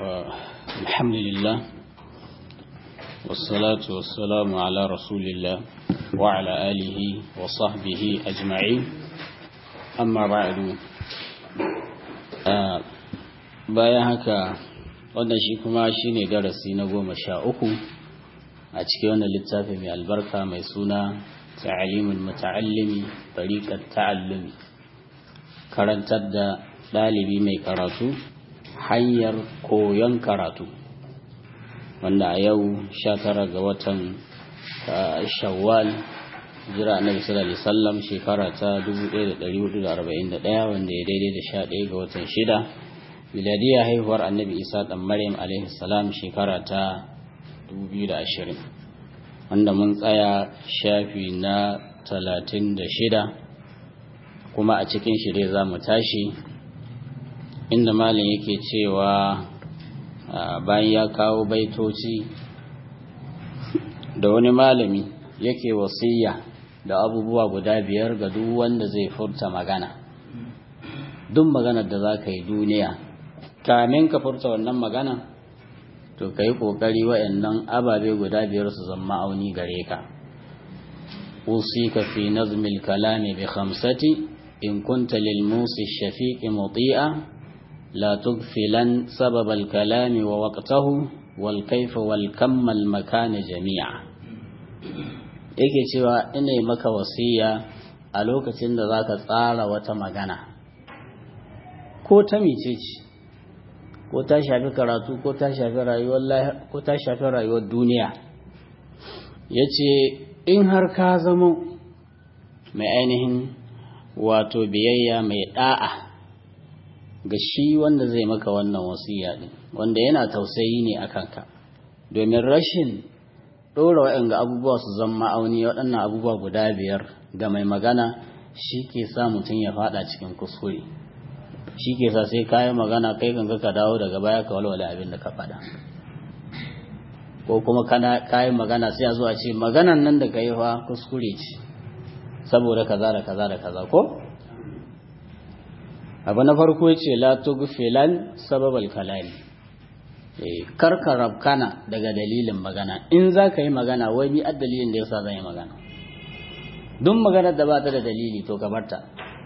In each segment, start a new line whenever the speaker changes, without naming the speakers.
الحمد لله والصلاة والسلام على رسول الله وعلى آله وصحبه أجمعين أما بعد bayan haka wannan shi kuma shi ne darasi na goma sha uku a cikin wannan littafi mai albarka mai suna ta'alimul muta'allimi tariqat ta'allumi karantar da ɗalibi mai karatu hanyar koyon karatu wanda a yau sha tara ga watan shawwal jira annabi sallallahu alaihi wasallam shekara ta 1441 wanda ya daidai da 11 ga watan shida miladiya haihuwar annabi isa dan maryam alaihi salam shekara ta 2020 wanda mun tsaya shafi na 36 kuma a cikin shi dai za mu tashi inda malin yake cewa bayan ya kawo baitoci da wani malami yake wasiya da abubuwa guda biyar ga duk wanda zai furta magana duk maganar da za ka yi duniya kamin ka furta wannan magana to ka yi ƙoƙari wa'annan ababe guda biyar su zama auni gare ka usika fi nazmil kalami bi khamsati in kunta lil musi shafiqi muti'a la tughfilan sabab al kalami wa waqtahu wal kayfa wal kam al makan jami'a yake cewa ina maka wasiya a lokacin da zaka tsara wata magana ko ta mice ce ko ta shafi karatu ko ta shafi rayuwar ko ta shafi rayuwar duniya yace in har ka zama mai ainihin wato biyayya mai da'a ga shi wanda zai maka wannan wasiya din wanda yana tausayi ne a kanka domin rashin ɗora waɗanda abubuwa su zama ma'auni waɗannan abubuwa guda biyar ga mai magana shi ke sa mutum ya faɗa cikin kuskure shi ke sa sai kayan magana kai kan ka dawo daga baya ka walwala abin da ka faɗa ko kuma kana kayan magana sai a zo a ce maganan nan da ka yi fa kuskure ce saboda kaza da kaza da kaza ko abu na farko ya ce la tughfilan sababal kalami karka rabkana daga dalilin magana in za ka yi magana wai bi a dalilin da yasa zan yi magana duk maganar da ba ta da dalili to ka barta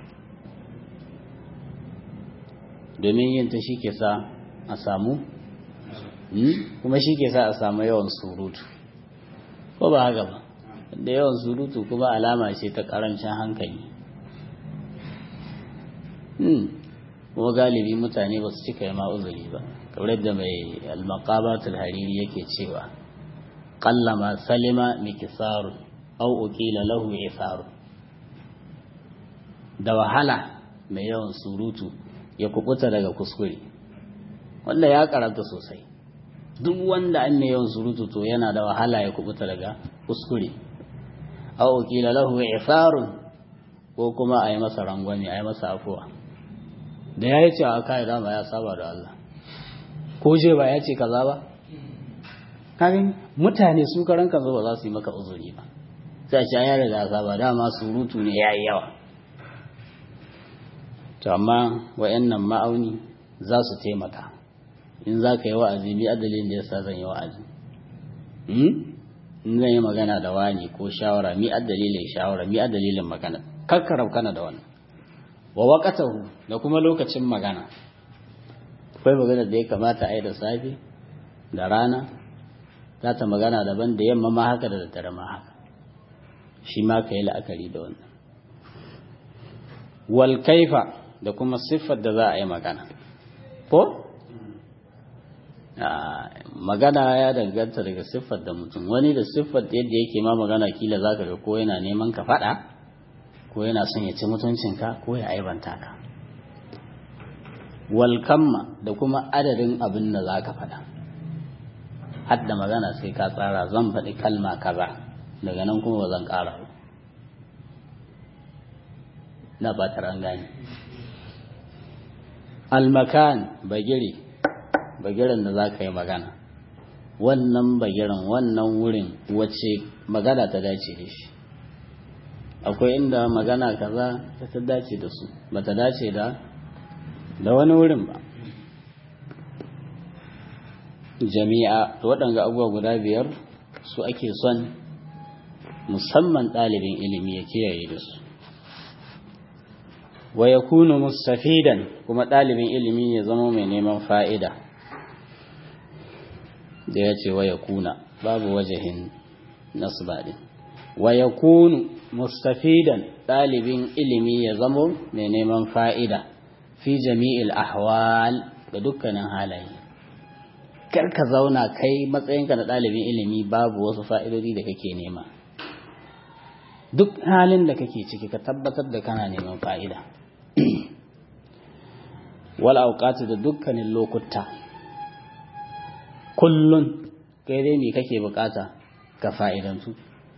domin yin ta shi ke sa a samu kuma shi ke sa a samu yawan surutu ko ba haka ba da yawan surutu kuma alama ce ta karancin hankali kuma galibi mutane ba su cika yi ma'uzuri ba kamar da mai almaqabatul hariri yake cewa qallama salima mikisaru aw uqila lahu isaru da wahala mai yawan surutu ya kubuta daga kuskure wanda ya karanta sosai duk wanda an mai yawan surutu to yana da wahala ya kubuta daga kuskure aw uqila lahu isaru ko kuma a yi masa rangwame a yi masa afuwa da ya yi cewa aka yi dama ya saba da Allah ko je ba ya ce kaza ba kagin mutane su karan kansu ba za su yi maka uzuri ba sai ce ya riga ka ba dama surutu ne yayi yawa to amma wayannan ma'auni za su taimaka in za ka yi wa'azi bi adalin da yasa zan yi wa'azi in zan yi magana da wani ko shawara mi adalilin shawara mi adalilin magana kakkarab kana da wannan wa waqatahu da kuma lokacin magana akwai magana da ya kamata a yi da safe da rana za ta magana daban da yamma ma haka da daddare ma haka shi ma ka yi la'akari da wannan wal kaifa da kuma siffar da za a yi magana ko magana ya danganta daga siffar da mutum wani da siffar yadda yake ma magana kila za ka ga ko yana neman ka faɗa ko yana son ya ci mutuncinka ko ya aibanta ka walkamma da kuma adadin abin da za ka faɗa hadda magana sai ka tsara zan faɗi kalma kaza daga nan kuma ba zan ƙara ba na batar an gani almakan bagire bagiren da za ka yi magana wannan bagiren wannan wurin wace magana ta dace da shi akwai inda magana kaza ta dace da su ba ta dace da da wani wurin ba jami'a to waɗanga abubuwa guda biyar su ake son musamman ɗalibin ilimi ya kiyaye da su wa ya kunu mustafidan kuma ɗalibin ilimi ya zama mai neman fa'ida da ya ce wa ya kuna babu wajahin nasba ɗin wa ya kunu mustafidan ɗalibin ilimi ya zama mai neman fa'ida fi jami'il ahwal ga dukkanin halaye kar ka zauna kai matsayinka na ɗalibin ilimi babu wasu fa'idodi da kake nema duk halin da kake ciki ka tabbatar da kana neman fa'ida wal auqati da dukkanin lokuta kullun kai dai me kake bukata ka fa'idantu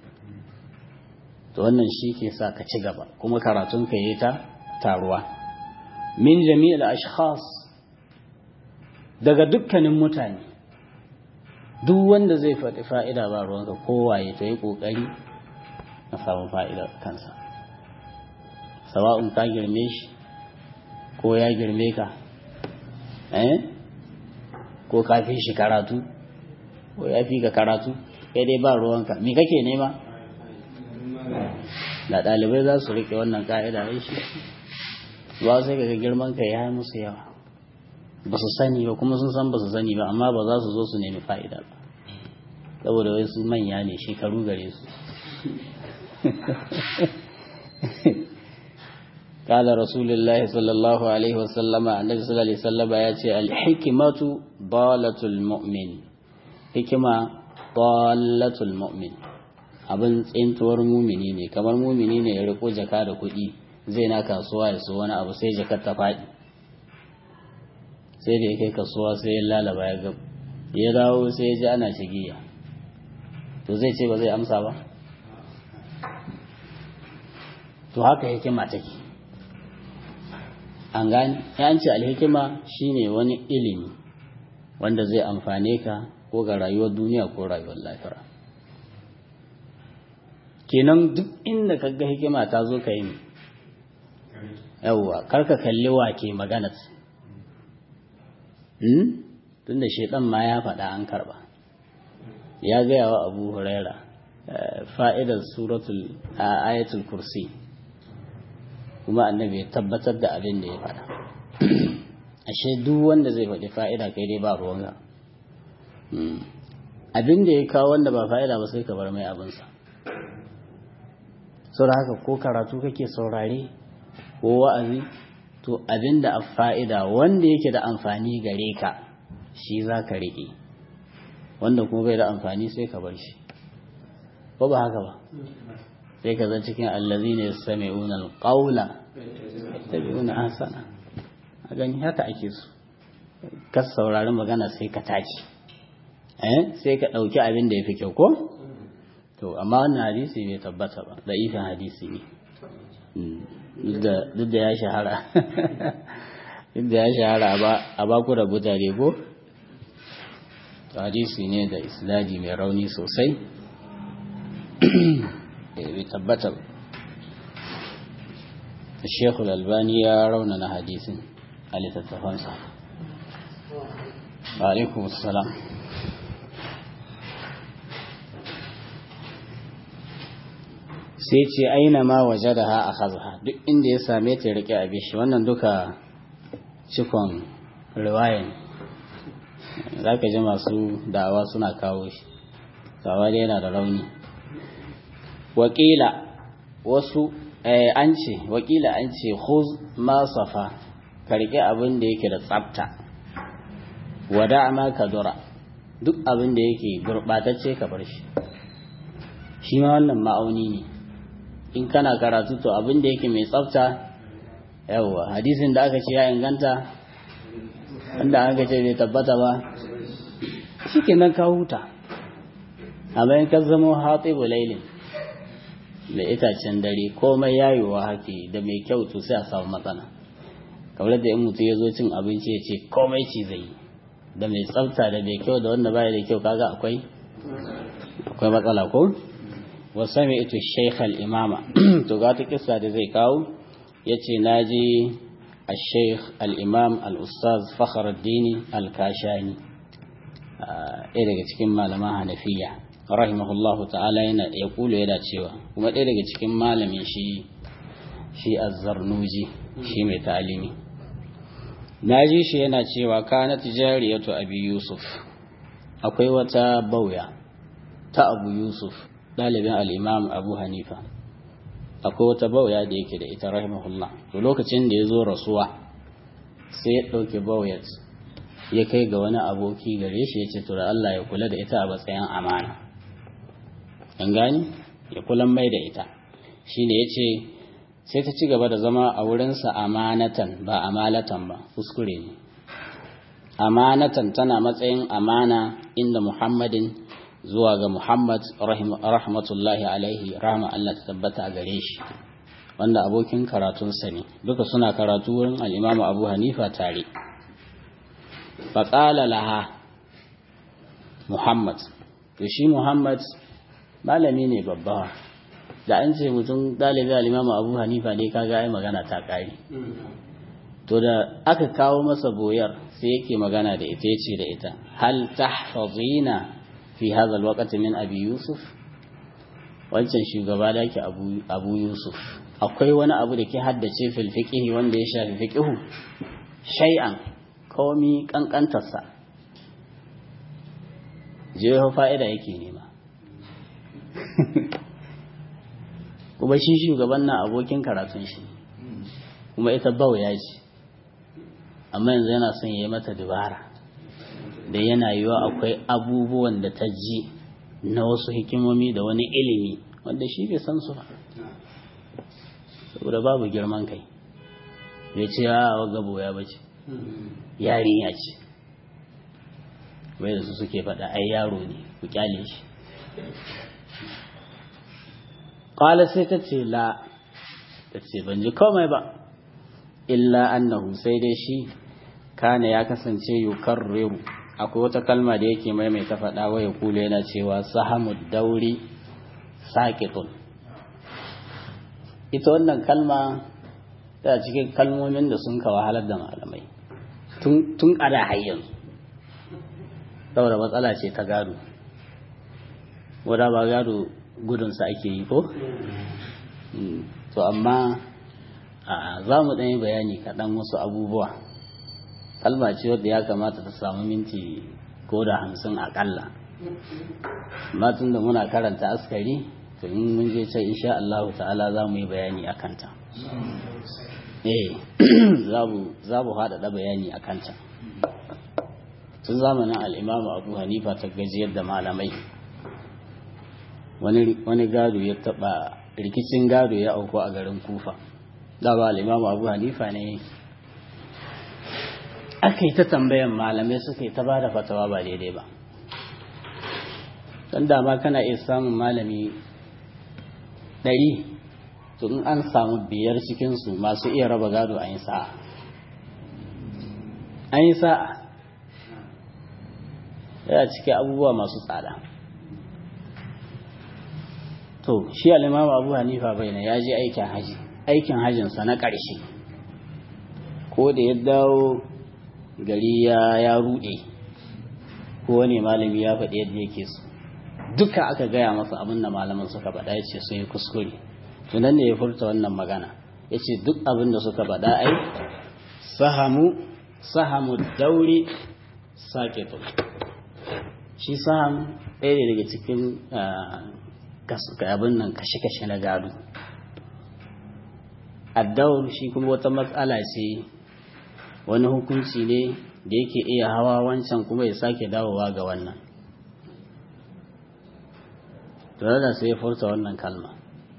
to wannan shi ke sa ka ci gaba kuma karatun ka yi ta taruwa min jami'il ashkhas daga dukkanin mutane duk wanda zai faɗi fa'ida ba ruwanka kowaye to yi ƙoƙari na samun fa'ida kansa sawa'un ka girme shi ko ya girme ka eh ko ka fi shi karatu ko ya fi ka karatu kai dai ba ruwanka me kake nema da ɗalibai za su riƙe wannan ƙa'ida ya shi ba sai ga girman ka ya musu yawa ba su sani ba kuma sun san ba su sani ba amma ba za su zo su nemi fa'ida ba saboda wai su manya ne shekaru gare su قال رسول الله صلى الله عليه وسلم النبي صلى الله عليه وسلم يأتي الحكمة ضالة المؤمن حكمة ضالة المؤمن abin tsintuwar mumini ne kamar mumini ne ya riko jaka da kuɗi zai na kasuwa ya so wani abu sai jakar ta faɗi sai da ya kai kasuwa sai ya lalaba ya gab ya dawo sai ya ji ana shigiya to zai ce ba zai amsa ba to haka hikima take an gani ya ce alhikima shine wani ilimi wanda zai amfane ka ko ga rayuwar duniya ko rayuwar lahira kenan duk inda ka ga hikima ta zo ka yi yawwa karka kalli wa ke magana tunda shaidan ma ya faɗa an karba ya gaya wa abu huraira fa'idar suratul ayatul kursi kuma annabi ya tabbatar da abin da ya faɗa ashe duk wanda zai faɗi fa'ida kai dai ba ruwanka abin da ya kawo wanda ba fa'ida ba sai ka bar mai abinsa sau da haka ko karatu kake saurare ko wa'azi to abin da a fa'ida wanda yake da amfani gare ka shi za ka riƙe wanda kuma bai da amfani sai ka bar shi ko ba haka ba sai ka zan cikin allazi ne sami unar ƙaula ta biyu na hasana a gani haka ake su ka saurari magana sai ka tashi sai ka ɗauki abin da ya fi kyau ko to amma wannan hadisi bai tabbata ba da ifin hadisi ne duk da ya shahara duk da ya shahara a baku da butare ko hadisi ne da isladi mai rauni sosai bai tabbata ba Shekul Albani ya raunana hadisin a littattafansa. Alaikum salam. Sai ce aina ma waje da ha a hazaha duk inda ya same ta rike a bishi wannan duka cikon riwayan za ka ji masu da'awa suna kawo shi, dai yana da rauni. Wakila wasu an ce wakila an ce khuz ma safa ka rike abin da yake da tsafta wada ma ka dura duk abin da yake gurbatacce ka bar shi shi ma wannan ma'auni ne in kana karatu to abin da yake mai tsafta yawa hadisin da aka ce ya inganta wanda aka ce bai tabbata ba shi kenan ka huta amma in ka zama hatibu lailin da itacen dare komai yayewa hake da mai kyau to sai a samu matsala kamar da in mutum ya zo cin abinci ya ce komai ci zai yi da mai tsafta da mai kyau da wanda baya da kyau kaga akwai akwai matsala ko wa sami ito shaykh al-imama to ga ta kissa da zai kawo yace naji al-shaykh al-imam al-ustaz fakhruddin al-kashani ɗaya daga cikin malaman hanafiya rahimahullahu ta'ala yana ya kula yana cewa kuma ɗaya daga cikin malamin shi shi azzarnuji shi mai ta'alimi na ji shi yana cewa kanat jariyatu abi yusuf akwai wata bauya ta abu yusuf ɗalibin al'imam abu hanifa akwai wata bauya da yake da ita rahimahullah to lokacin da ya zo rasuwa sai ya ɗauke bauyat ya kai ga wani aboki gare shi ya ce to da Allah ya kula da ita a matsayin amana an gani ya kula mai da ita shine ya ce sai ta ci gaba da zama a wurinsa amanatan ba amalatan ba kuskure ne amanatan tana matsayin amana inda muhammadin zuwa ga muhammad rahmatullahi alaihi rahma Allah ta tabbata a gare shi wanda abokin karatunsa ne duka suna karatu wurin al'imamu abu hanifa tare faƙala laha muhammad to shi muhammad malami ne babba da an ce mutum ɗalibi al'imamu abu hanifa ne kaga ai magana ta ƙari to da aka kawo masa boyar sai yake magana da ita yace da ita hal tahfazina fi hadha alwaqti min abi yusuf wancan shugaba da ke abu, abu yusuf akwai wani abu da ke haddace fil fiqhi wanda ya shafi fiqhu shay'an komi kankantarsa jeho fa'ida yake nema kuma shi shugaban na abokin karatun shi kuma ita bauya ce amma yanzu yana son ya yi mata dubara da yana yiwa akwai abubuwan da ta ji na wasu hikimomi da wani ilimi wanda shi bai san su ba saboda babu girman kai ya ce ya waga boya ba ce yarinya ce bai da su suke faɗa ai yaro ne ku kyale shi ƙwala sai ta ce la ta ce ban ji komai ba illa annahu sai dai shi kana ya kasance yukarriru akwai wata kalma da yake maimaita faɗa wa ya kula yana cewa sahamud dauri saƙitun ita wannan kalma ta cikin kalmomin da sun ka wahalar da malamai tun a da hayyan saboda matsala ce ta gado wadda ba gado gudunsa ake yi ko? to amma za mu ɗanyi bayani kaɗan wasu abubuwa kalma ce wadda ya kamata ta samu minti ko da hamsin aƙalla tun da muna karanta askari to in mun je can insha Allah ta'ala za mu yi bayani a kanta eh za mu haɗaɗa bayani a kanta tun zamanin al'imamu abu hanifa ta gajiyar da malamai wani gado ya taɓa rikicin gado ya auku a garin kufa dama al'imamu abu hanifa ne aka yi ta tambayan malamai suka yi ta ba da fatawa ba daidai ba don dama kana iya samun malami ɗari to in an samu biyar cikinsu masu iya raba gado an yi sa'a an yi sa'a yana cike abubuwa masu tsada to shi al'imamu abu hanifa bai na ya je aikin haji aikin hajjinsa na ƙarshe ko da ya dawo gari ya ya ruɗe ko wani malami ya faɗi yadda yake so duka aka gaya masa abin da malaman suka faɗa ya ce sun yi kuskure tunan ne ya furta wannan magana ya ce duk abin da suka faɗa ai sahamu sahamu dauri sake shi saham ɗaya ne daga cikin abin nan kashe-kashe na gado addaur shi kuma wata matsala ce wani hukunci ne da yake iya hawa wancan kuma ya sake dawowa ga wannan tare da sai ya furta wannan kalma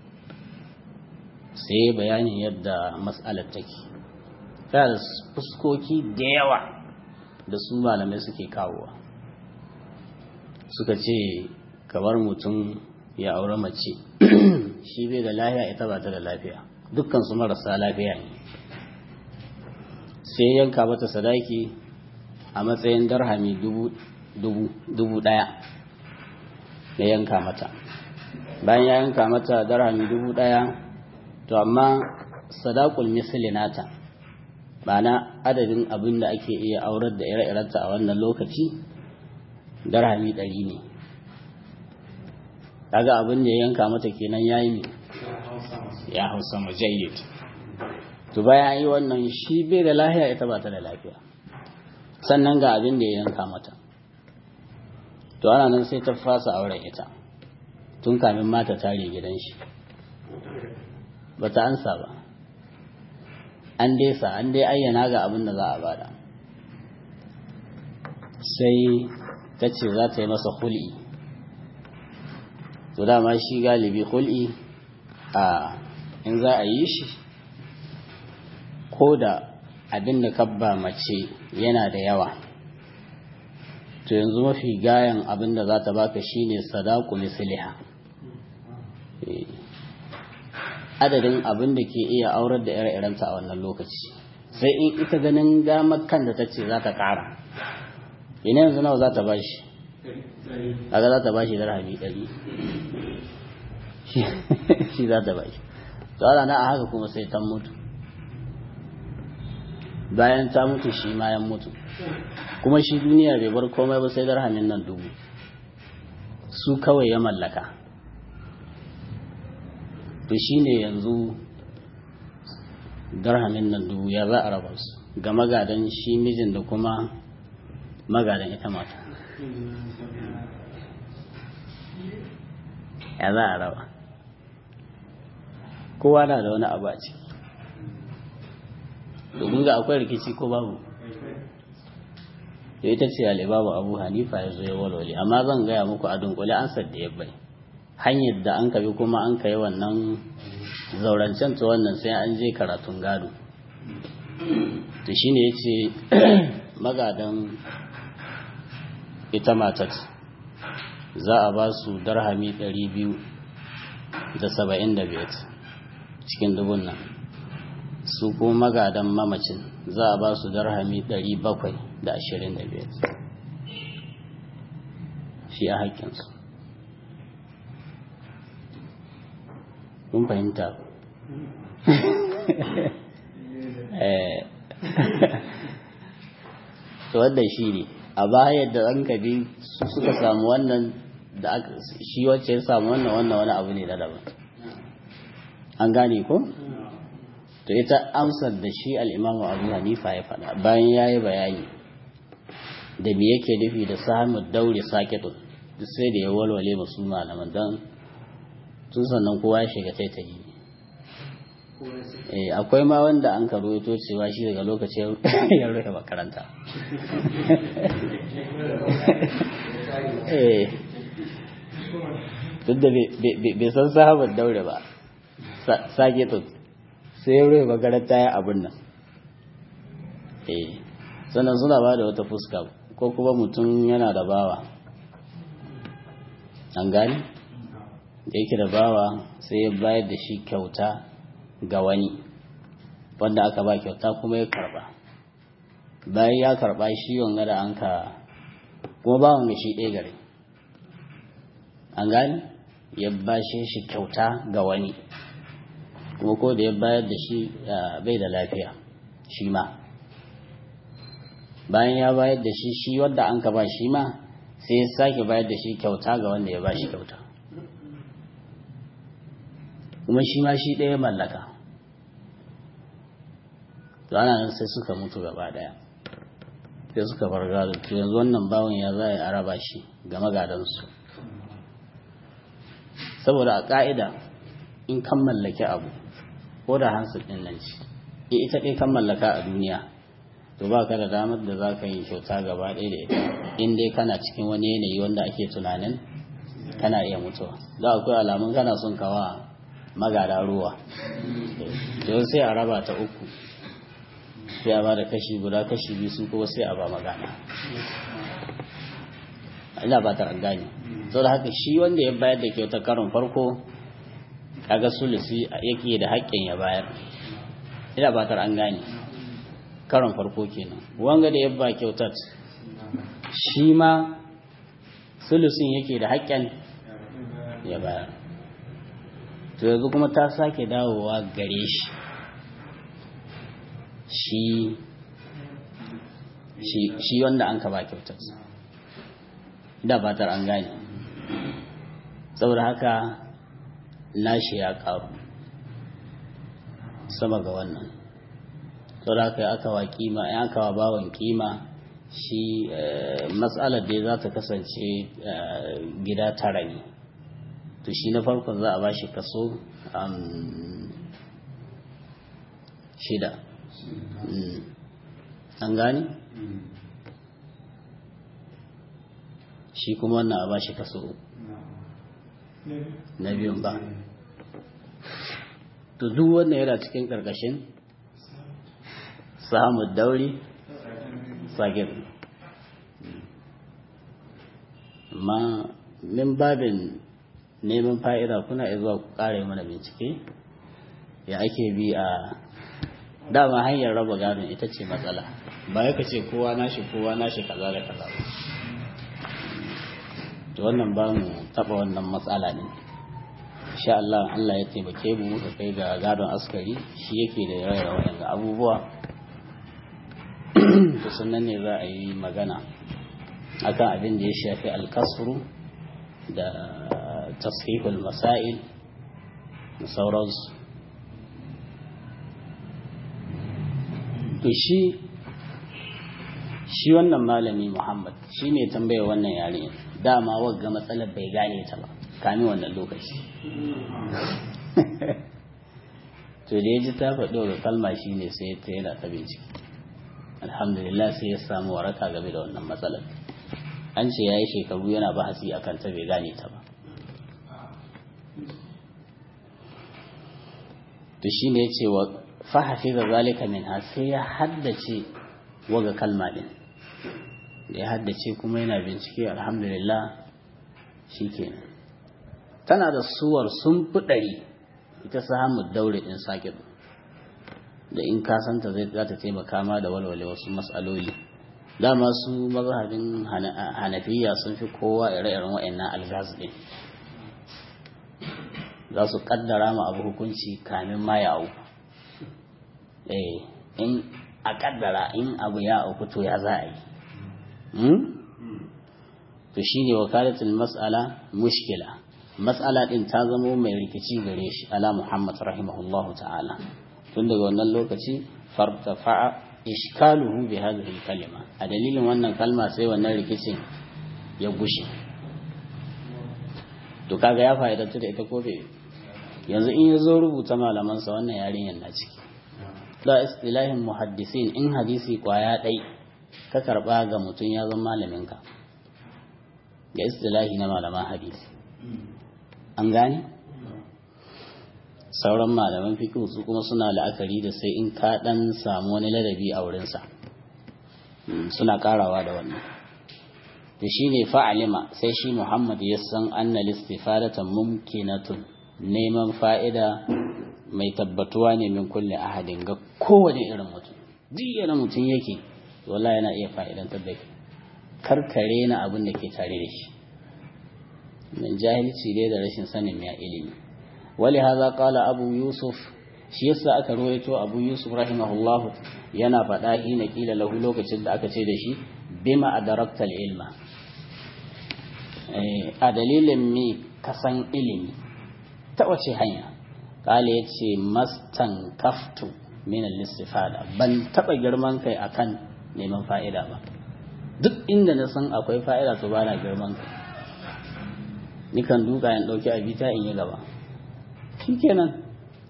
sai bayanin yadda matsalar take ta da fuskoki da yawa da su malamai suke kawowa suka ce kamar mutum ya aure mace shi bai da lafiya ita ba ta da lafiya dukkan su marasa lafiya ne sai yanka mata sadaki a matsayin darhami dubu daya ya yanka mata bayan ya yanka mata darhami dubu daya to amma sadakul misli nata na adadin abin da ake iya aurar da ire-irenta a wannan lokaci darhami ɗari ne kaga abin da ya yanka mata kenan ya yi ya hausa majayyid to bayan yi wannan shi bai da lafiya ita ba ta da lafiya sannan ga abin da ya yanka mata to ana nan sai ta fasa auren ita tun kamin mata tare gidan shi ba ta ansa ba an dai sa an dai ayyana ga abin da za a bada sai ta ce za ta yi masa hul'i to dama shi galibi hul'i a in za a yi shi ko da abin da kabba mace yana da yawa to yanzu mafi gayan abin da za ta baka shine sadaku misliha adadin abin da ke iya aurar da ire-irenta a wannan lokaci sai in ita ganin damar kan da ta ce za ta ƙara ina yanzu nawa za ta bashi kaga za ta bashi darhami ɗari shi za ta bashi to ana na a haka kuma sai ta mutu bayan ta mutu shi ma ya mutu kuma shi duniya bai bar komai ba sai darhamin nan dubu su kawai ya mallaka to shi ne yanzu darhamin nan dubu ya za a raba su ga magadan shi mijin da kuma magadan ita mata ya za a raba kowa na da wani abu a ciki domin ga akwai rikici ko babu da ita ce alibabu abu hanifa ya zo ya walwale amma zan gaya muku a dunkule an da ya bai hanyar da an kabi kuma an kai wannan zaurancen ta wannan sai an je karatun gado to shine ya ce magadan ita matat za a ba su darhami 275 cikin dubun nan su kuma magadan mamacin za a ba su darhami 725 shi a haƙƙinsu kun fahimta to wadda shi ne a baya da an kabi suka samu wannan da shi wacce ya samu wannan wannan wani abu ne da daban an gane ko? to ita amsar da shi al'imamu abu hanifa ya faɗa bayan ya yi bayani da me yake nufi da samun daure saketun duk sai da ya walwale masu malaman don tun sannan kowa ya shiga taitayi eh akwai ma wanda an karo to cewa shi daga lokacin ya rufe makaranta eh duk da bai san sahabar daure ba saketun sai ya rufe makaranta ya abin nan eh sannan suna ba da wata fuska ko kuma mutum yana da bawa an gani da yake da bawa sai ya bayar da shi kyauta ga wani wanda aka ba kyauta kuma ya karba bayan ya karba shi wanga da an ka kuma bawan ga shi ɗaya gare an gani ya bashe shi kyauta ga wani kuma ko da ya bayar da shi bai da lafiya shi ma bayan ya bayar da shi shi wadda an ka ba shi ma sai ya sake bayar da shi kyauta ga wanda ya ba shi kyauta kuma shi ma shi ɗaya mallaka ana nan sai suka mutu gaba ɗaya sai suka bar gado to yanzu wannan bawan ya za a raba shi ga magadansu saboda a ƙa'ida in kan mallaki abu ko da hansu ɗin nan ce ita ɗaya kan mallaka a duniya to ba ka da damar da za ka yi kyauta gaba ɗaya da ita in dai kana cikin wani yanayi wanda ake tunanin kana iya mutuwa za akwai alamun kana son kawa magada ruwa to sai a raba ta uku sai a ba da kashi guda kashi biyu su kuma sai a ba magana ina ba ta gani sau da haka shi wanda ya bayar da kyautar karon farko kaga sulusi yake da haƙƙin ya bayar ina ba ta an gane karon farko kenan wanga da ya ba kyautar shi ma sulusin yake da haƙƙin ya bayar to yanzu kuma ta sake dawowa gare shi shi wanda an ka ba kyautar da fatar an gane saboda haka nashi ya karu sama ga wannan saboda haka aka wa kima ya aka wa bawon kima shi matsalar da za ta kasance gida tara ne to shi na farkon za a ba shi kaso shida an gani shi kuma wannan a ba shi kaso na biyun ba to duk wannan yana cikin ƙarƙashin samun dauri sagir amma min babin neman fa'ida kuna iya zuwa ku ƙare mana bincike ya ake bi a dama hanyar raba gadon ita ce matsala ba ya ce kowa nashi kowa nashi kaza da kaza ba to wannan ba mu taɓa wannan matsala ne insha Allah Allah ya taimake mu muka kai ga gadon askari shi yake da raira waɗanda abubuwa to sannan ne za a yi magana akan abin da ya shafi alkasru da tasfihul masail da sauransu to shi shi wannan malami Muhammad shi ne tambaya wannan yare dama wagga matsalar bai gane ta ba kami wannan lokaci to da ya ji ta faɗo ga kalma shi ne sai ta yana ta bincike alhamdulillah sai ya samu waraka game da wannan matsalar an ce ya yi shekaru yana bahasi a kan ta bai gane ta ba to shi ne ya ce wa fahafi ga zalika min ha sai ya haddace waga kalma din da ya haddace kuma yana bincike alhamdulillah shi kenan tana da suwar sun fi ɗari ita samun daure ɗin sake da in ka santa zai za ta taimaka ma da walwale wasu matsaloli dama su mazhabin hanafiya sun fi kowa ire-iren wa'annan algaz ɗin za su kaddara ma abu hukunci kamin ma ya auku eh in a kaddara in abu ya auku to ya za a yi to shine wakalatul mas'ala mushkila mas'ala din ta zamo mai rikici gare shi ala Muhammad rahimahullahu ta'ala tun daga wannan lokaci fartafa'a ishkaluhu bi hadhihi kalima a dalilin wannan kalma sai wannan rikicin ya gushe to kaga ya fa'idantu da ita ko bai yanzu in ya zo rubuta malamansa wannan yarinyar na ciki da istilahin muhaddisin in hadisi kwaya ɗai ka karɓa ga mutum ya zama malaminka ga istilahi na malaman hadisi an gane sauran malaman fikihu su kuma suna la'akari da sai in ka ɗan samu wani ladabi a wurinsa suna karawa da wannan da shi ne fa'alima sai shi muhammad ya san anna listifadatan mumkinatun neman fa'ida mai tabbatuwa ne min kulle ahadin ga kowane irin mutum duk yana mutum yake wala yana iya fa'idantar da karkare na abin da ke tare da shi min jahilci dai da rashin sanin ya ilimi wali haza qala abu yusuf shi yasa aka ruwaito abu yusuf rahimahullah yana faɗa hina kila lahu lokacin da aka ce da shi bima adarakta ilma a dalilin me kasan ilimi ta wace hanya kala ya ce mastan kaftu min al-istifada ban taba girman kai akan neman fa'ida ba duk inda na san akwai fa'ida to bana girman kai nikan duka in dauki abita in yi gaba shikenan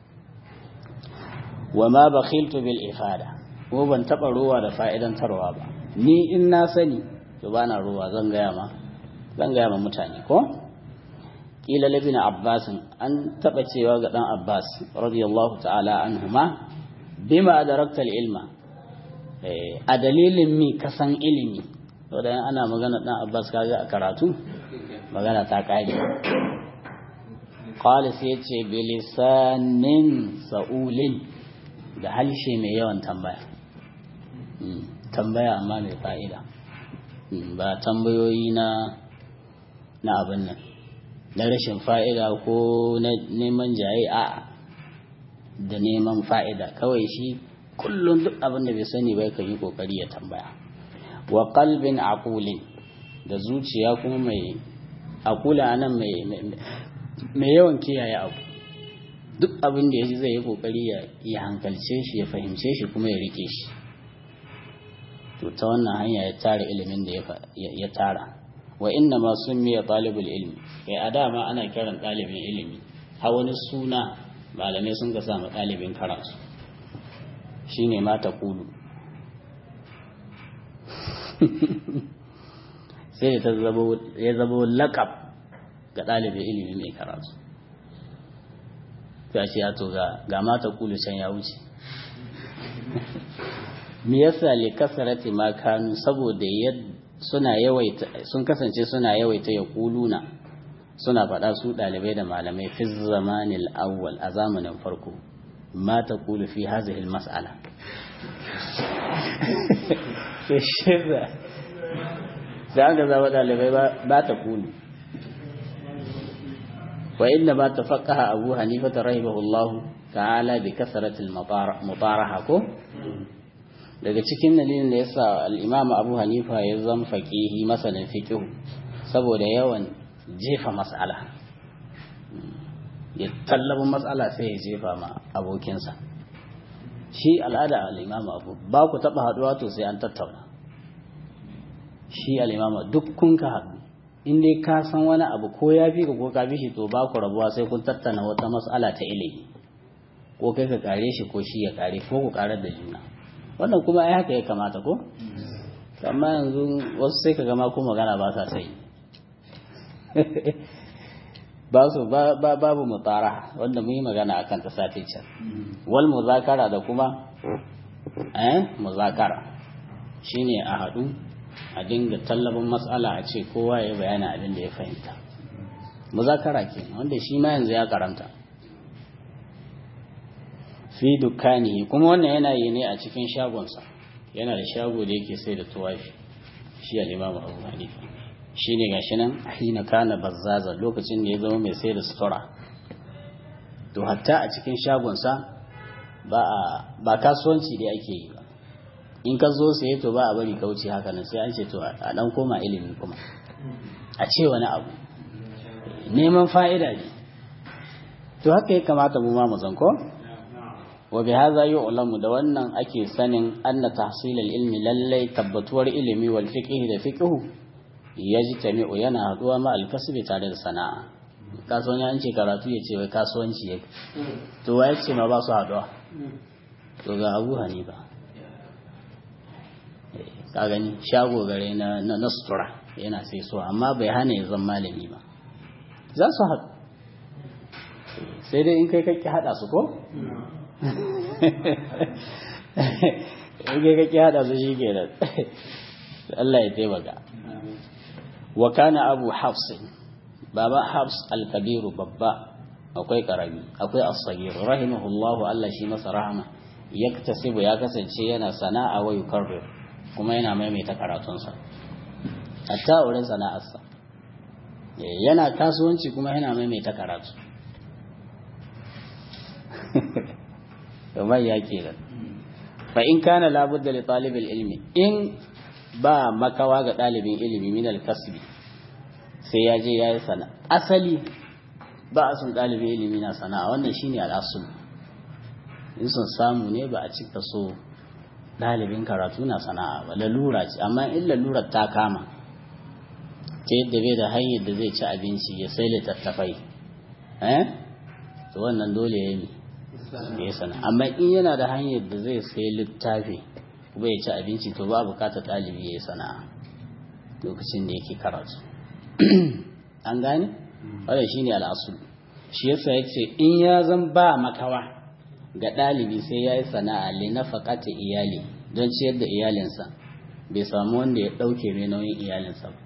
wa ma bakhiltu bil ifada ko ban taba ruwa da fa'idan tarwa ba ni in na sani to bana ruwa zan gaya ma zan gaya ma mutane ko kila labin abbas an taba cewa ga dan abbas radiyallahu ta'ala anhuma bima adarakta ilma a dalilin mi kasan ilimi to da ana magana dan abbas kaga a karatu magana ta kare qala sai yace bilisanin sa'ulin da halshe mai yawan tambaya tambaya amma mai fa'ida ba tambayoyi na na abin nan na rashin fa'ida ko na neman jaye a da neman fa'ida kawai shi kullum duk abin da bai sani bai kan yi kokari ya tambaya wa qalbin aqulin da zuciya kuma mai akula nan mai yawan kiyaye abu duk abin da ya ji zai yi kokari ya hankalce shi ya fahimce shi kuma ya rike shi to ta wannan hanya ya tara ilimin da ya tara wa inna ma miya talibul ilmi kai a dama ana kiran ɗalibin ilimi har wani suna malamai sun ga samu ɗalibin karatu shine ma ta kulu sai da ya zabo laƙab ga ɗalibin ilimi mai karatu ta ce ya to ga mata kulu can ya wuce me yasa li kasarati ma kanu saboda suna yawaita sun kasance suna yawaita ya kuluna suna faɗa su ɗalibai da malamai fi zamanil awwal a zamanin farko ma ta kulu fi hazihi mas'ala da an ga zama ɗalibai ba ta kulu wa inda ba ta faƙaha abu hanifa ta rahimahullahu ta'ala bi kasaratil mutaraha ko daga cikin dalilin da yasa al-imam abu hanifa ya zama faqihi masanin fiqh saboda yawan jefa mas'ala ya tallabin mas'ala sai ya jefa ma abokinsa shi al'ada al-imam abu ba ku taba haduwa to sai an tattauna shi al-imam duk kun ka haɗu in dai ka san wani abu ko ya fi ka ko ka bi shi to ba ku rabuwa sai kun tattauna wata mas'ala ta ilimi ko kai ka kare shi ko shi ya kare ko ku karar da juna wannan kuma ai haka ya kamata ko amma yanzu wasu sai ka gama ko magana ba sa sai ba su babu mutara wanda mun yi magana akan ta sati can wal muzakara da kuma eh muzakara shine a haɗu a dinga tallabin matsala a ce kowa ya bayana abin da ya fahimta muzakara ke wanda shi ma yanzu ya karanta fi dukkani kuma wannan yana yi ne a cikin shagonsa yana da shago da yake sai da tuwafi shi al-imam Abu Hanifa shine gashi nan hina kana bazzaza lokacin da ya zama mai sai da sutura to hatta a cikin shagonsa ba ba kasuwanci da ake yi ba in ka zo sai to ba a bari kauce haka nan sai an ce to a dan koma ilimi kuma a ce wani abu neman fa'ida ne to haka ya kamata mu ma mu zanko wa bi hadha yu'lamu da wannan ake sanin anna tahsil al-ilmi lallai tabbatuwar ilimi wal fiqh da fiqh yajtami'u yana haduwa ma al-kasbi tare da sana'a kasuwanci an ce karatu ya ce wai kasuwanci ya to wai ce ma ba su haduwa to ga Abu Hanifa ka gani shago gare na na sutura yana sai so amma bai hana ya zama malami ba za su haɗu sai dai in kai kake haɗa su ko in kai kake haɗa su shi ke da Allah ya taimaka wa kana abu hafsin baba hafs al-kabiru babba akwai karami akwai as-sagir rahimahullahu Allah shi masa rahama yaktasibu ya kasance yana sana'a wa yukarrir kuma yana maimaita karatunsa hatta wurin sana'arsa yana kasuwanci kuma yana maimaita karatu kamar ya ke da fa in kana labudda li talibil ilmi in ba makawa ga ɗalibin ilimi min al-kasbi sai ya je ya yi sana asali ba a sun ɗalibin ilimi na sana'a wannan shine al'asul in sun samu ne ba a cika so ɗalibin karatu na sana'a ba lalura ce amma in lalurar ta kama ta yadda bai da hanyar da zai ci abinci ya sai littattafai eh to wannan dole ya yi ya sana amma in yana da hanyar da zai sai littafi kuma ya ci abinci to ba bukatar ɗalibi ya yi sana'a lokacin da yake karatu an gane wadda shi ne al'asul shi yasa ya ce in ya zan ba makawa ga ɗalibi sai ya yi sana'a le na faƙata iyali don ciyar da iyalinsa bai samu wanda ya ɗauke mai nauyin iyalinsa ba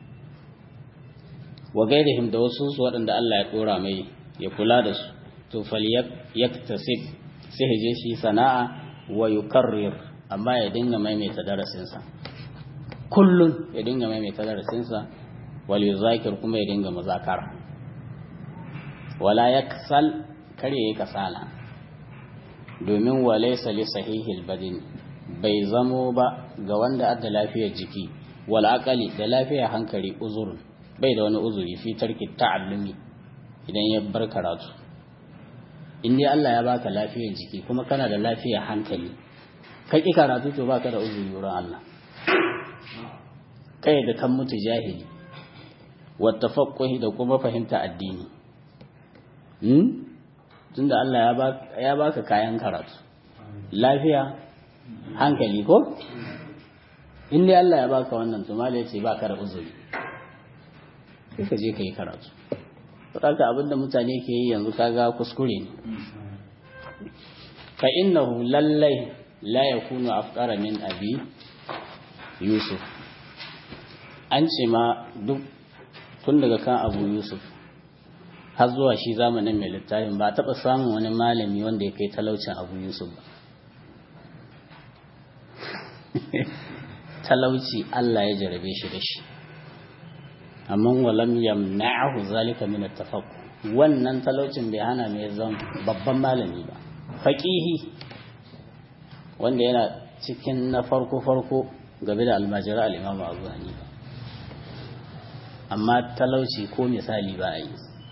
wa gairihim da wasu su waɗanda Allah ya ɗora mai ya kula da su to fal yaktasib sai je shi sana'a wa yukarrir amma ya dinga maimaita darasinsa kullun ya dinga maimaita darasinsa wal yuzakir kuma ya dinga muzakara wala yaksal kare ya kasala domin walaysa li sahihil badin bai zamo ba ga wanda adda lafiyar jiki wal aqali da lafiya hankali uzurun bai da wani uzuri fi tarki ta'allumi idan ya bar karatu in dai Allah ya baka lafiyar jiki kuma kana da lafiyar hankali kai ki karatu to baka da uzuri wurin Allah kai da kan mutu jahili wa tafaqquhi da kuma fahimta addini hmm tunda Allah ya baka ya baka kayan karatu lafiya hankali ko in dai Allah ya baka wannan to malai ce baka da uzuri sai ka je kai karatu saboda abinda mutane ke yi yanzu kaga kuskure ne fa innahu lallai la yakunu afqara min abi yusuf an ce ma duk tun daga kan abu yusuf har zuwa shi zamanin mai littafin ba taɓa samun wani malami wanda ya kai talaucin abu yusuf ba talauci Allah ya jarabe shi da shi amma walam yamna'ahu zalika min at-tafaqquh wannan talaucin bai hana mai zan babban malami ba faqihi wanda yana cikin na farko farko game da almajira al-imamu Abu Hanifa amma talauci ko misali ba a yi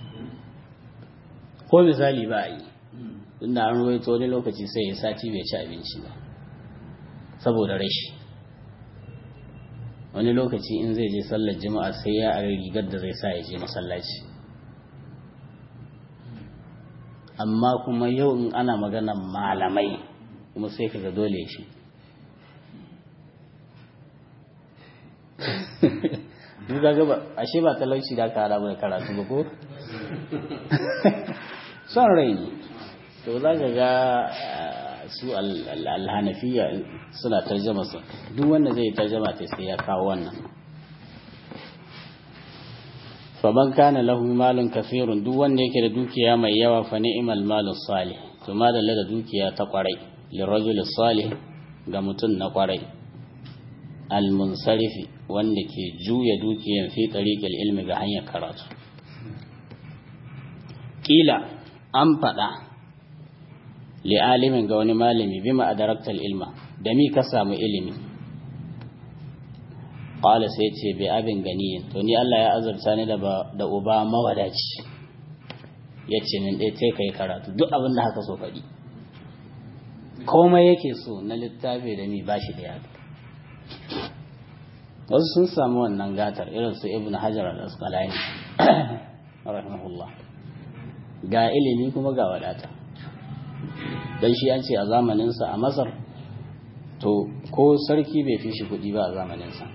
ko misali ba a yi tunda an ruwaito wani lokaci sai ya sati bai ci abinci ba saboda rashi wani lokaci in zai je sallar jima'a sai ya a rigar da zai sa ya je masallaci amma kuma yau in ana magana malamai kuma sai kaga dole shi duk ga ba ashe ba talauci da ka hada mai karatu ba ko son rai ne to za ka ga su alhanafiya suna tarjama su duk wanda zai tarjama ta sai ya kawo wannan faman kana lahu malun kafirun duk wanda yake da dukiya mai yawa fa ni'mal malu salih to madalla da dukiya ta kwarai lirajul salih ga mutum na kwarai al-munsarifi wanda ke juya dukiyan fi tariqil ilmi ga hanyar karatu kila an faɗa li'alimin ga wani malami bima adaraktal ilma da mi ka samu ilimi qala sai ce bi abin ganiyin to ni Allah ya azurta ni da da uba mawadaci yace min dai sai kai karatu duk abin da haka so faɗi komai yake so na littafi da mi bashi da yaka wasu sun samu wannan gatar irin su ibn hajar al-asqalani rahimahullah ga ilimi kuma ga wadata dan shi an ce a zamaninsa a masar to ko sarki bai fi shi kuɗi ba a zamaninsa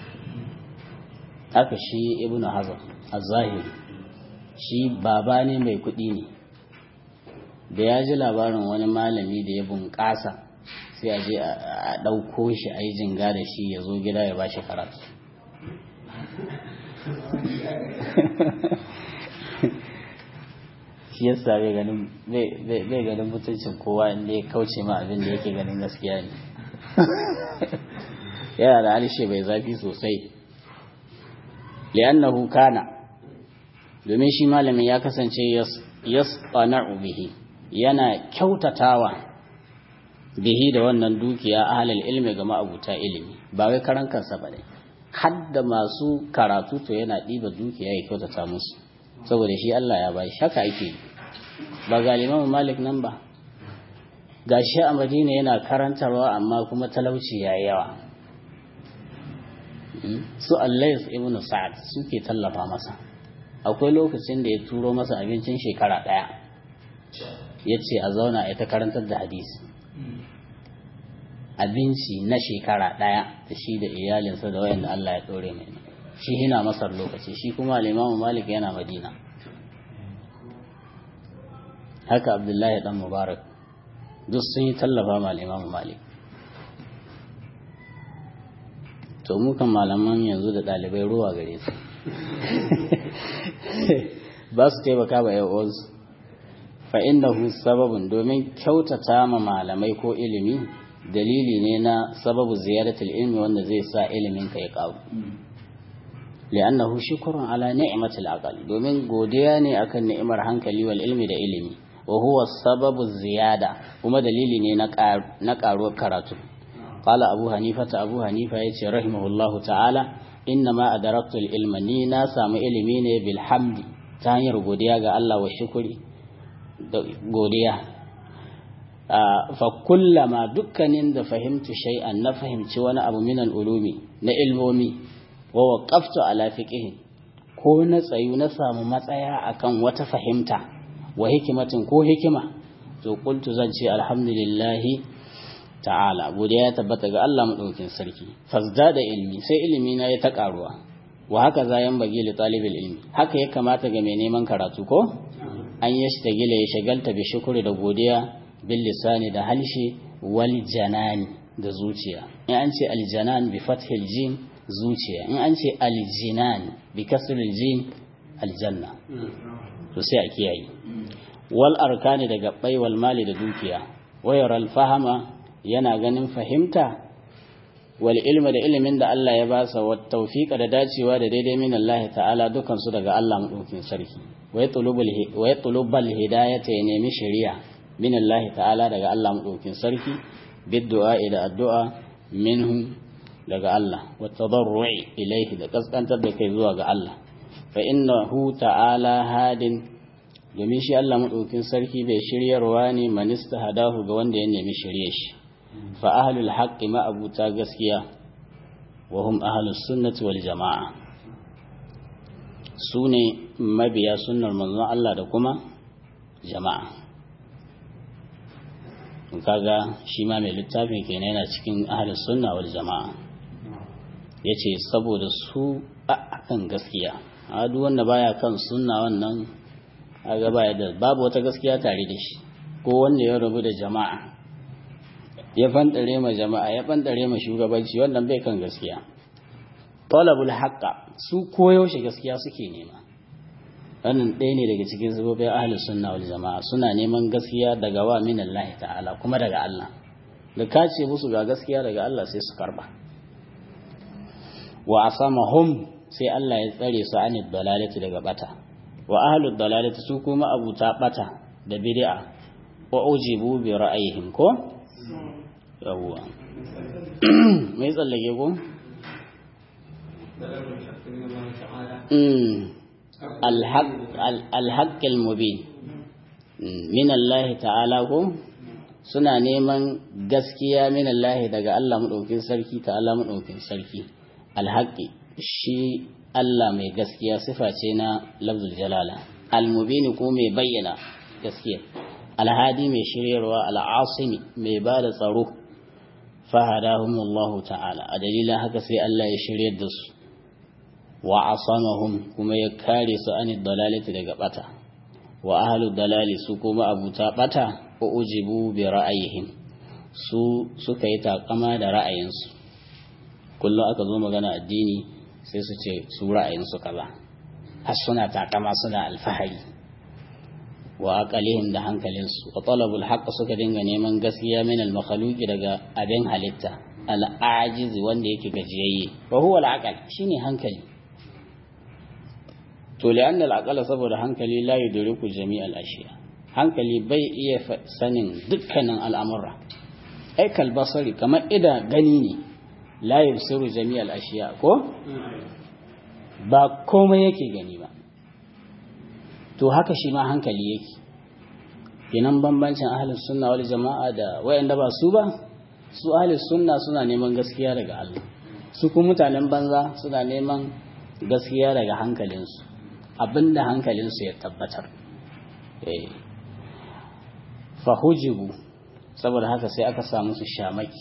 haka shi ibn hazar a zahiri shi baba ne mai kuɗi ne da ya ji labarin wani malami da ya bunƙasa sai a je a ɗauko shi a yi jinga da shi ya zo gida ya ba shi karatu shi yasa bai ganin bai ganin mutuncin kowa inda ya kauce ma abin da yake ganin gaskiya ne yana da harshe bai zafi sosai li'annahu kana domin shi malamin ya kasance yasqana'u bihi yana kyautatawa bihi da wannan dukiya ahlul ilmi ga ma'abuta ilimi ba wai karan kansa ba ne har da masu karatu to yana ɗiba dukiya ya kyautata musu saboda shi Allah ya bai haka ake ba ga Imam Malik nan ba gashi a Madina yana karantarwa amma kuma talauci yayi yawa su Allais ibn Sa'ad suke tallafa masa akwai lokacin da ya turo masa abincin shekara ɗaya ya ce a zauna a ta karantar da hadisi abinci na shekara ɗaya da shi da iyalinsa da wayanda Allah ya ɗore mai shi hina masar lokaci shi kuma al'imamu malik yana madina haka abdullahi dan mubarak duk sun yi tallafa ma al'imamu malik to mukan malaman yanzu da ɗalibai ruwa gare su ba su taimaka ba yawansu fa innahu sababun domin kyautata ma malamai ko ilimi dalili ne na sababu ziyaratul ilmi wanda zai sa ilimin ka ya karu li'annahu shukrun ala ni'matil aqal domin godiya ne akan ni'imar hankali wal ilmi da ilimi wa huwa sababu ziyada kuma dalili ne na karuwar karatu qala abu hanifa ta abu hanifa yace rahimahullahu ta'ala inna ma adaraktu ilma ni na samu ilimi ne bil hamdi ta hanyar godiya ga Allah wa shukuri da godiya fa kullama dukkanin da fahimtu shay'an na fahimci wani abu minan ulumi na ilmomi wa waqaftu ala fiqhin ko na tsayu na samu matsaya akan wata fahimta wa hikimatin ko hikima to qultu zan ce alhamdulillah ta'ala godiya ya tabbata ga Allah madaukakin sarki fasda da ilmi sai ilimi na ya ta karuwa wa haka zayan bagi li talibil ilmi haka ya kamata ga mai neman karatu ko an yashtagila ya shagalta bi shukuri da godiya bil lisani da halshi wal janani da zuciya in an ce al janan bi fathil jim zuciya in an ce al jinan bi kasril jim al janna to sai a kiyaye wal arkani da gabbai wal mali da dukiya wayar al fahama yana ganin fahimta wal ilma da ilimin da Allah ya ba sa wa tawfiqa da dacewa da daidai min Allah ta'ala dukan su daga Allah madaukin sarki wa yatlubul wa yatlubul hidayata ya nemi shari'a min Allah ta'ala daga Allah madaukin sarki biddu'a da addu'a minhu daga Allah wa tadarru'i ilayhi da kaskantar da kai zuwa ga Allah fa innahu ta'ala hadin domin shi Allah madaukin sarki bai shiryarwa ne manista hadahu ga wanda ya nemi shirye shi fa ahlul haqqi ma abuta gaskiya wa hum ahlus sunnati wal jamaa sune mabiya sunnar manzon Allah da kuma jama'a kaga shi ma mai littafin kenan yana cikin ahlus sunna wal jamaa yace saboda su akan gaskiya a duk wanda baya kan sunna wannan kaga baya da babu wata gaskiya tare da shi ko wanda ya rabu da jama'a ya fantare ma jama'a ya fantare ma shugabanci wannan bai kan gaskiya talabul haqqa su koyaushe gaskiya suke nema wannan ɗaya ne daga cikin sabobin ahlus sunna wal jama'a suna neman gaskiya daga wa min Allah ta'ala kuma daga Allah da ka ce musu ga gaskiya daga Allah sai su karba wa asamahum sai Allah ya tsare su anid dalalati daga bata wa ahlud dalalati su kuma abuta bata da bid'a wa ujibu bi ra'ayihim ko yawwa mai tsallake ko الحق المبين من الله تعالى ko suna neman gaskiya min Allah daga Allah madaukin sarki ta Allah madaukin sarki alhaqi shi Allah mai gaskiya sifa ce na lafzul jalala almubin ko mai bayyana gaskiya alhadi mai shiryarwa al'asimi mai ba da tsaro fahadahumullahu ta'ala a dalilin haka sai Allah ya shiryar da su wa asamahum kuma ya kare su an dalalati daga bata wa ahlu dalali su kuma abuta bata ko ujibu bi ra'ayihim su suka yi takama da ra'ayinsu kullum aka zo magana addini sai su ce su ra'ayinsu kaza har suna takama suna alfahari wa aqalihim da hankalinsu wa talabul haqq suka dinga neman gaskiya min al makhluqi daga abin halitta al ajiz wanda yake gajiyayye wa huwa al aqal shine hankali to li'anna al aqala saboda hankali la yudriku jami' al ashiya hankali bai iya sanin dukkanin al'amura ai kal basari kamar ida gani ne la yusiru jami' al ashiya ko ba komai yake gani ba to haka shi ma hankali yake kenan bambancin ahlus sunna wal jama'a da wayanda ba su ba su ahlus sunna suna neman gaskiya daga Allah su kuma mutanen banza suna neman gaskiya daga hankalinsu abinda hankalinsu ya tabbatar eh fahujibu saboda haka sai aka samu su shamaki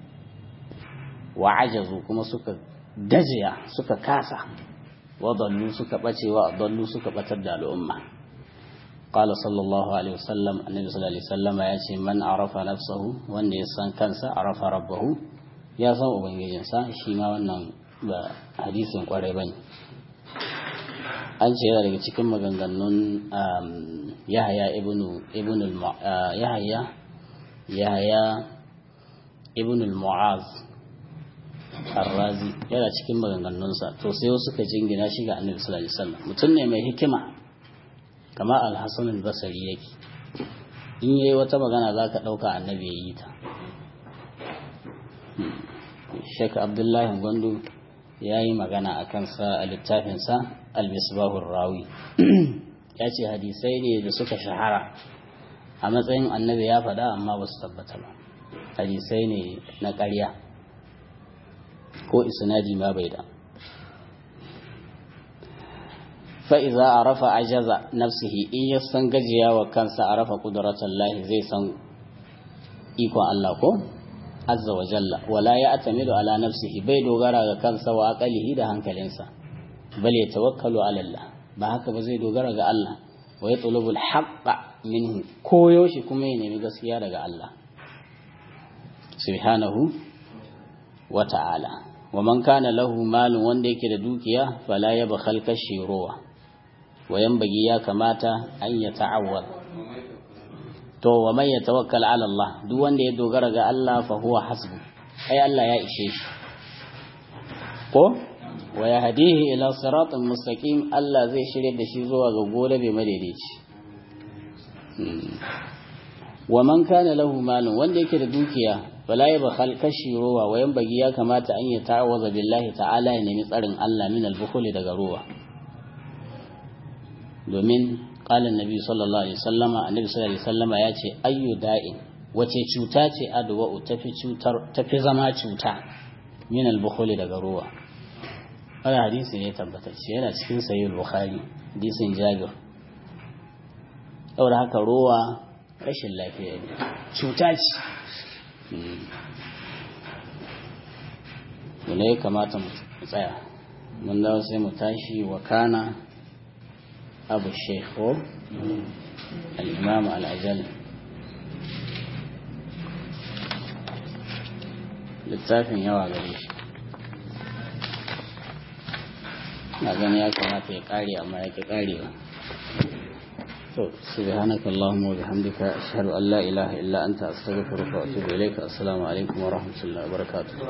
wa ajazu kuma suka gajiya suka kasa wadallu suka bace wa dallu suka batar da al'umma qala sallallahu alaihi wasallam annabi sallallahu alaihi wasallam ya ce man arafa nafsahu wanda ya san kansa arafa rabbahu ya san ubangijinsa shi ma wannan ba hadisin kwarai bane an ce yana daga cikin maganganun yahaya ibnu ibnu yahaya yahaya ibnu al-mu'az Arrazi yana cikin maganganunsa to sai wasu suka jingina shi ga Annabi sallallahu alaihi wasallam mutum ne mai hikima kama Al-Hasan al-Basri yake in yayi wata magana zaka dauka Annabi yayi ta Sheikh Abdullahi Gwandu ya yi magana a kansa a littafinsa Al-Misbahur Rawi ya ce hadisai ne da suka shahara a matsayin annabi ya faɗa amma ba su tabbata ba hadisai ne na ƙarya ko isnadi ma bai da fa'iza a rafa ajaza nafsihi in ya san gajiya wa kansa a rafa ƙuduratun lahi zai san ikon Allah ko? azza wa jalla wala ya atamidu ala nafsihi bai dogara ga kansa wa aqalihi da hankalinsa bal ya tawakkalu ala Allah ba haka ba zai dogara ga Allah wa ya tulubul haqqa minhu koyo shi kuma ya nemi gaskiya daga Allah subhanahu wa ta'ala wa man kana lahu malun wanda yake da dukiya fala ya bakhal kashi ruwa wa yanbagi ya kamata an ya ta'awwad to wa man yatawakkal ala Allah duk wanda ya dogara ga Allah fa huwa hasbu ai Allah ya ishe shi ko wa yahdihi ila siratin mustaqim Allah zai shirye da shi zuwa ga gole bai madaidaici wa man kana lahu malun wanda yake da dukiya fala yabkhal kashi ruwa wa yanbagi ya kamata an ya ta'awaza billahi ta'ala ya nemi tsarin Allah min al-bukhli daga ruwa domin قال النبي صلى الله عليه وسلم النبي صلى الله عليه وسلم ya ce ayyu da'in wace cuta ce adwa tafi cutar tafi zama cuta min al-bukhul daga ruwa wannan hadisi ne tabbatacce yana cikin sahih al-bukhari hadisin jabir saboda haka ruwa rashin lafiya ne cuta ce ne ya kamata mu tsaya mun dawo sai mu tashi wa kana أبو الشيخ هو الإمام الأجل littafin yawa gare shi na gani ya kamata ya kare amma ya ki karewa to subhanaka allahumma wa bihamdika ashhadu an la ilaha illa anta astaghfiruka wa atubu ilayka assalamu alaikum wa rahmatullahi wa barakatuh